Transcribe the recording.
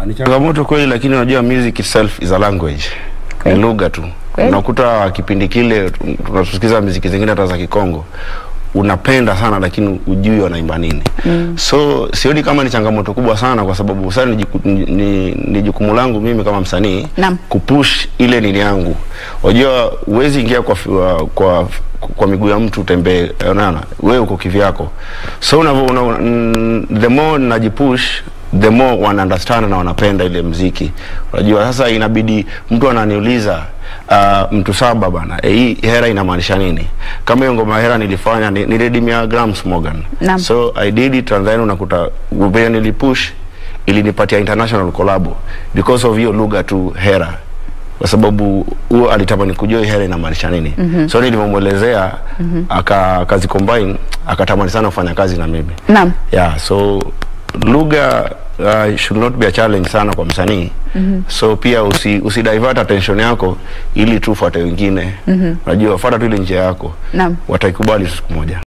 ni changamoto kweli, lakini unajua music itself is a language, ni lugha tu. Kweli. Unakuta kipindi kile tunasikiza muziki zingine hata za Kikongo unapenda sana lakini ujui wanaimba nini. So sioni kama ni changamoto kubwa sana, kwa sababu sasa ni, jiku- ni, ni, ni jukumu langu mimi kama msanii Naam. kupush ile nini yangu. Unajua huwezi ingia kwa, fi- wa- kwa kwa miguu ya mtu utembee, unaona wewe uko kivyako, so unavyo una, mm, the more najipush the more wana understand na wanapenda ile mziki. Unajua sasa inabidi mtu ananiuliza uh, mtu saba bana, eh, hii hera inamaanisha nini? Kama hiyo ngoma hera nilifanya ni, nilidimia Grams Morgan. Naam. So I did it and then unakuta vile nilipush ilinipatia international collab because of hiyo lugha tu hera kwa sababu huo alitamani kujua hii hera inamaanisha nini. So nilivyomwelezea aka akazi combine akatamani sana kufanya kazi na mimi. Naam. Yeah, so lugha uh, should not be a challenge sana kwa msanii. So pia usi, usi divert attention yako ili tu fuate wengine. Unajua fuata tu ile njia yako. Naam. Wataikubali siku moja.